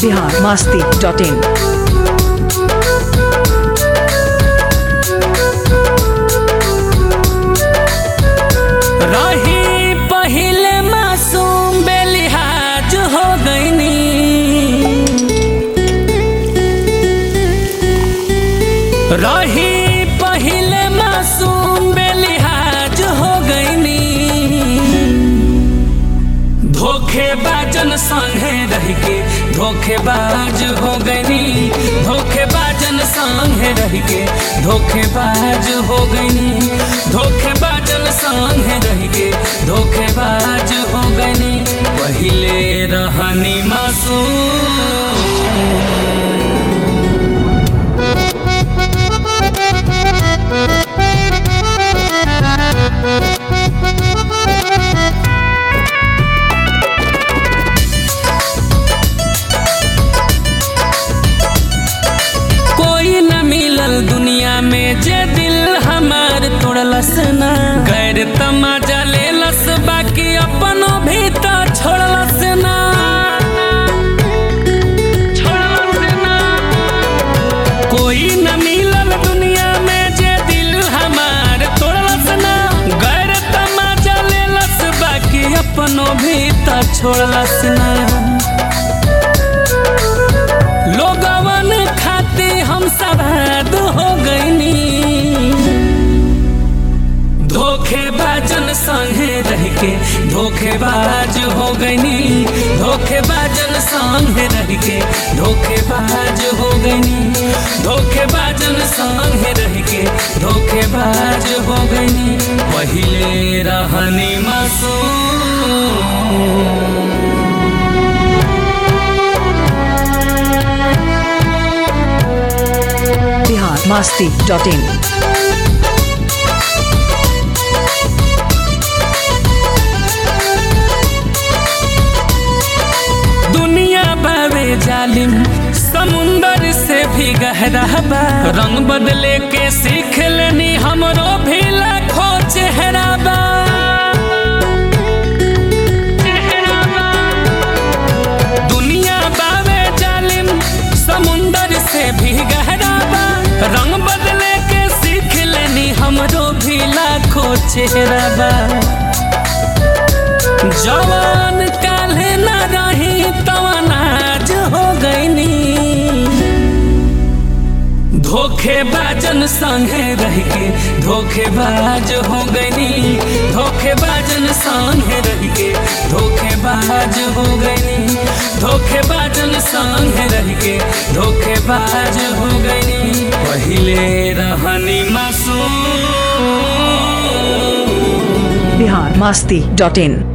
Bihar Masti dot in रही पहिले मासूम बेलिहाज हो गईनी रही पहिले मासूम बेलिहाज हो गईनी धोखेबाजन संगे रह के धोखेबाज हो गईनी धोखेबाजन संगे रह के धोखेबाज हो गईनी धोखेबाजन संगे रह के धोखेबाज हो गईनी पहिले रहनी मासूम कोई न मिलल दुनिया में जे दिल हमार तोड़लस ना गैर तमाजा लेलस बाकी अपनो भी तो छोड़लस ना छोड़लस ना कोई न मिलल दुनिया में जे दिल हमार तोड़लस ना गैर तमाजा लेलस बाकी अपनो भी तो छोड़लस ना लोगवन खाते हम सवाद हो गईनी धोखेबाजन संगे रह के धोखेबाज हो गईनी धोखेबाजन संगे रह के धोखेबाज हो गईनी धोखेबाजन संगे रह के धोखेबाज हो गईनी पहिले रहनी मासूम बिहार मास्ती डॉट इन दुनिया बावे जालिम समुंदर से भी गहरा बा रंग बदले के सीख लेनी हमरो भी लाखों चेहरा बा चेहरा बा। दुनिया बावे जालिम समुंदर से भी गहरा बा रंग बदले के सीख लेनी हमरो भी लाखों चेहरा बा जवान काले न रही तवन आज हो गईनी धोखेबाजन संगे रह के धोखेबाज हो गईनी धोखेबाजन संगे रह के धोखेबाज हो गईनी धोखेबाजन संगे रह के धोखेबाज हो गईनी पहिले रहनी मासूम बिहार मास्ती डॉट इन